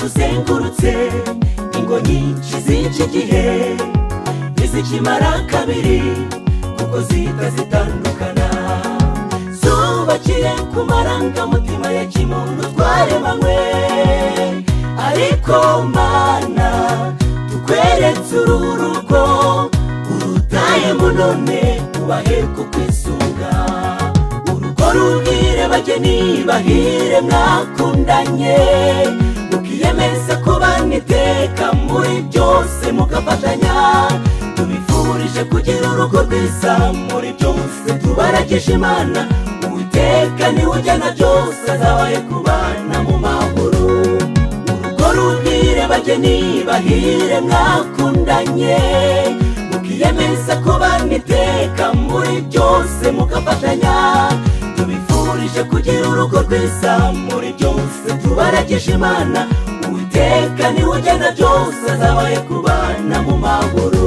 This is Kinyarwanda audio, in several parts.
izengurutse ingo nyinshi zica igihe ntizikimara kabiri kuko zihita zitandukana zubakire ku marangamutima ya kimuntu twaremanywe ariko mana tukweretse uru rugo urutayemo none ubahe kukwisunga urugo rubwire bageni bahire mwakundanye mukiyemeza kubana iteka muri byose mugafatanya tubifurije kugira urugo rwiza muri byose tubaragisha imana uwiteka niwe ujyana byose azabaye kubana mu mahoro urugo rubwire bageni bahire mwakundanye mukiyemeza kubana iteka muri byose mugafatanya tubifurije kugira urugo rwiza muri byose tubaragisha imana uwiteka niwe ujyana byose azabaye kubana mu mahoro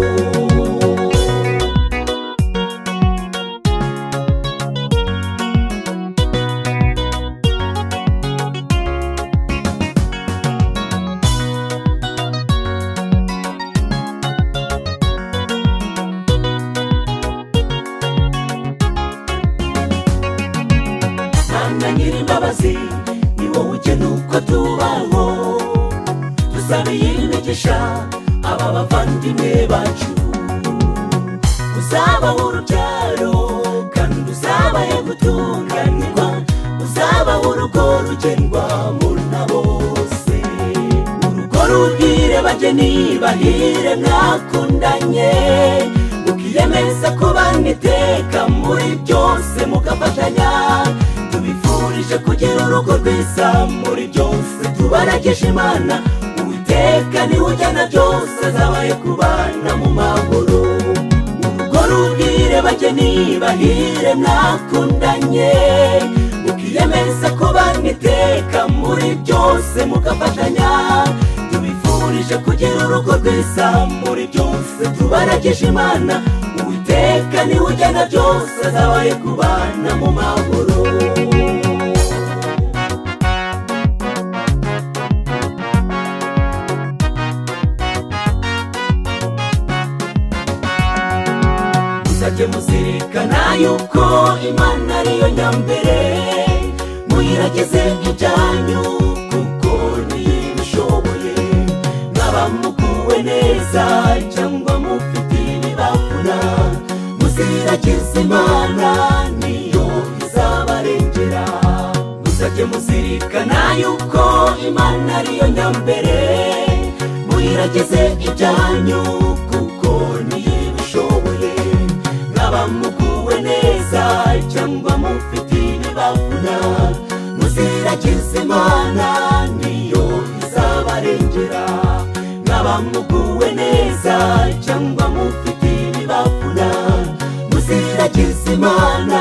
Mana nyir'imbabazi ni wowe ugena uko tubaho dusabiye imigisha aba bavandimwe bacu uzaba urubyaro kandi uzabaye gutunganirwa uzaba urugo rugendwa muri na bose urugo rubwire bageni bahire mwakundanye mukiyemeza kubana iteka muri byose mugafatanya tubifurije kugira urugo rwiza muri byose tubaragisha imana uwiteka niwe ujyana byose azabaye kubana mu mahoro urugo rubwire bageni bahire mwakundanye mukiyemeza kubana iteka muri byose mugafatanya tubifurije kugira urugo rwiza muri byose tubaragisha imana uwiteka niwe ujyana byose azabaye kubana mu mahoro muzajye muzirikana yuko imana ariyo nyambere muyirageze ibyanyu kuko niyo ibishoboye mwaba muguwe neza cyangwa mufite ibibavuna muziragize imana niyo izabarengera muzajye muzirikana yuko imana ariyo nyambere muyirageze ibyanyu kuko niyo ibishoboye mwaba muguwe neza cyangwa mufite ibibavuna muziragize imana niyo izabarengera mwaba muguwe neza cyangwa mufite ibibavuna muziragize imana